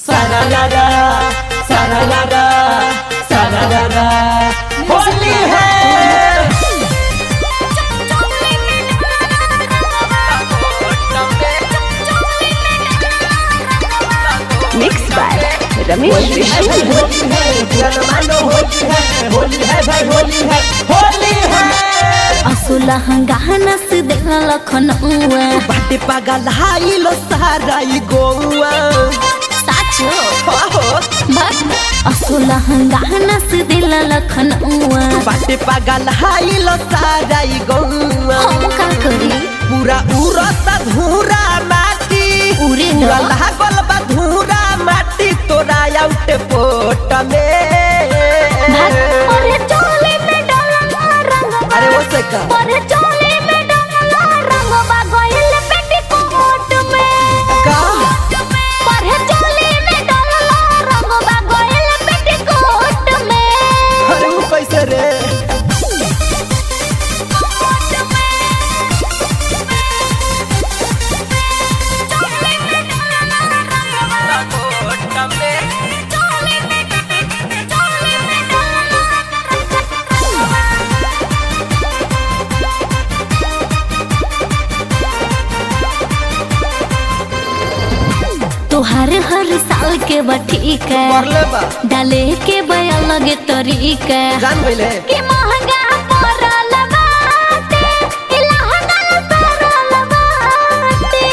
सारारा सारारा सारारा होली है mix by Ramesh Holi है विष्णु भाई होली है जन मानो होली है होली है भाई होली है होली है असुला हंगाना से देखा लखनऊआ बाटे पागल हाई लो सारा ई गोवा साचो हो बस असुला हंगाना से दिला लखनऊआ बाटे पागल हाई लो सारा ई गोवा हम का करी पूरा उरत धूरा माटी उरे पूरा न लागल बा धूरा माटी तोरा आउट पोट में अरे चोले में डाला रंग अरे वो से का अरे चोले में डाला रंग बा गइल पेटीकोट में का अरे चोले में डाला रंग बा गइल पेटीकोट में अरे वो कैसे रे तोहर हर साल के बठीक करले बा डाले के बया लगे तरीका जान गइले कि महंगा पड़ल बाटे कि लहंगा पड़ल बाटे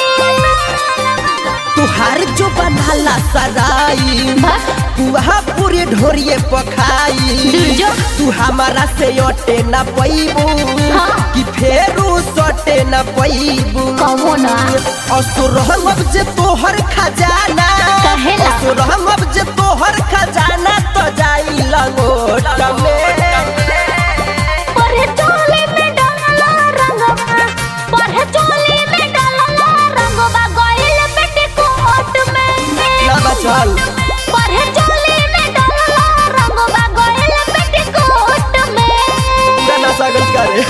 तुहार जो बनाला सराई बस पुहा पूरी ढोरिए पखाई दुर्जो। तू हमारा से अटे न पैबू हाँ। कि फेरू सटे न पैबू कहो ना असुर अब जे तोहर खजाना कहेला। असुर अब जे तोहर खजाना तो जाई लंगोट में पढ़े चोले में डालला रंगवा पढ़े चोले में डालला रंगवा गइल पेटीकोट में ना बचल पढ़े चोले में डालला रंगवा गइल पेटीकोट में गाना सागल करे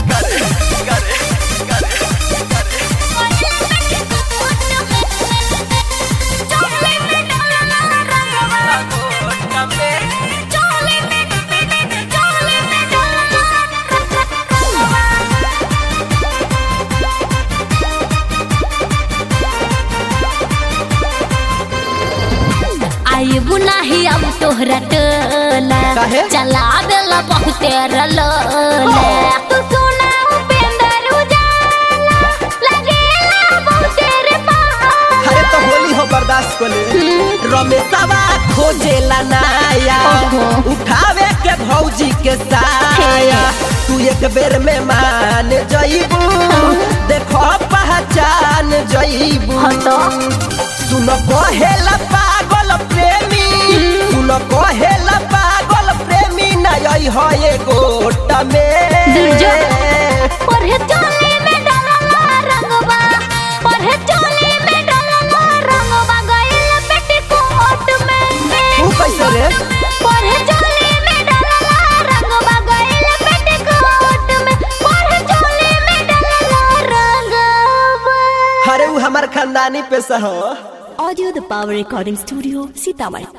आए बुनाही अब तोहरा टोला काहे? चला देला बहुते रलोला तू सुना उपेंद्र उजाला लगेला बहुते रे पाला अरे तो होली हो बर्दाश्त को ले रमेशवा खोजेला नाया ओहो। उठावे के भौजी के साया तू एक बेर में मान जईबू देखो पहचान जईबू हटो। सुन कहेला पागल प्रेमी सुन कहेला पागल प्रेमी नय हो ये गोट में दुर्जो। पढ़े चोले में डालला रंगवा पढ़े चोले में डालला रंगवा गइल पेटीकोट में तू कैसे रे पढ़े चोले में डालला रंगवा गइल पेटीकोट में पढ़े चोले में डालला रंगवा अरे वो हमार खानदानी पेशा हो audio the power recording studio Sitamarhi